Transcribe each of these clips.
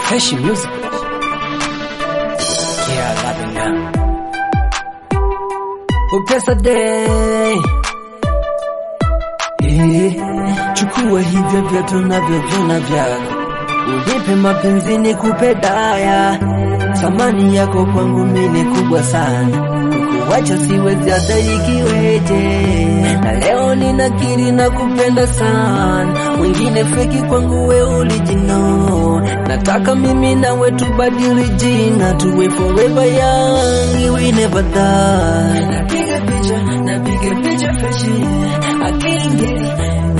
Fresh music. Yeah, loving now. Upesa day. Yeah. Chukua hivyo vyote unavyoviona vyako, unipe mapenzi nikupe daya. Thamani yako kwangu mimi ni kubwa sana, kukuacha siwezi hata ikiweje. Na leo ninakiri na kupenda sana, wengine feki kwangu we original. Nataka mimi nawe tubadili jina, tuwe forever young, we never die. Napiga picha, napiga picha freshi, I can't get it.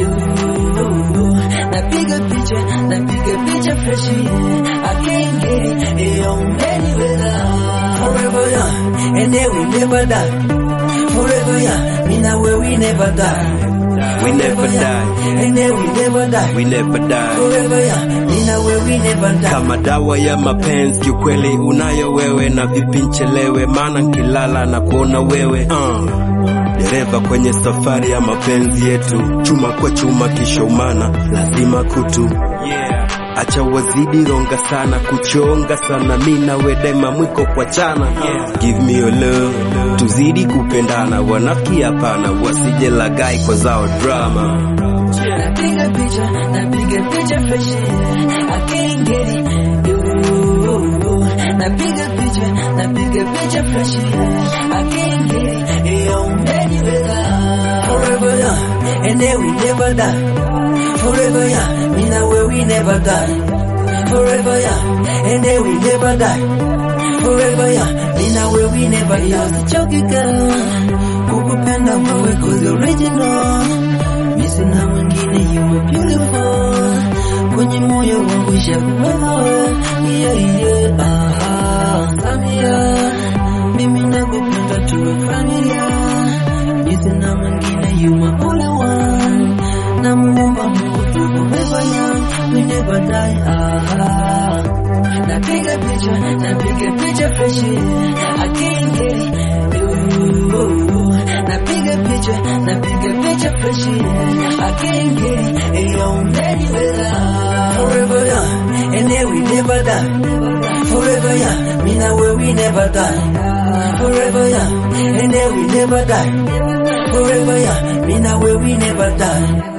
Ooh, Napiga picha, napiga picha freshi, I can't get it. Yo, anywhere Forever young, and then we never die. Forever young, me now where we never die. We never die. And then we never die. We never die. Forever young, me now where we never die. Kama dawa ya mapenzi kiukweli unayo wewe, na vipi nchelewe, maana nkilala na kuona wewe uh. Dereva kwenye safari ya mapenzi yetu, chuma kwa chuma kisha umana, lazima kutu yeah. Acha wazidi ronga sana, kuchonga sana, mi nawe daima mwiko kwa chana yeah. Give me your love, tuzidi kupendana, wanafiki hapana, wasije lagai kwa zao drama Napiga picha, napiga picha freshi, I can't get it. Ooh, Napiga picha, napiga picha freshi, I can't get it. Yo, anywhere Forever young, and then we never die. Forever young, me now where we never die. Forever young, and then we never die. Forever young, me now where we never die. Usichoke girl, kukupenda wewe 'cause you're original. Mimi sina mwingine, you are beautiful. Kwenye moyo wangu ishakuwepo, yeah, yeah, ah, Samia. Mimi nakupenda tuwe familia. Mimi sina mwingine, you are only one. Namuomba Mungu tuwe forever young, we never die, ah. Napiga picha, napiga picha freshi, I can't get it. Ooh, Napiga picha, napiga picha freshi, I can't get it. Yo, anywhere Forever young, and then we never die. Forever young, me now where we never die. Forever young, and then we never die. Forever young, me now where we never die.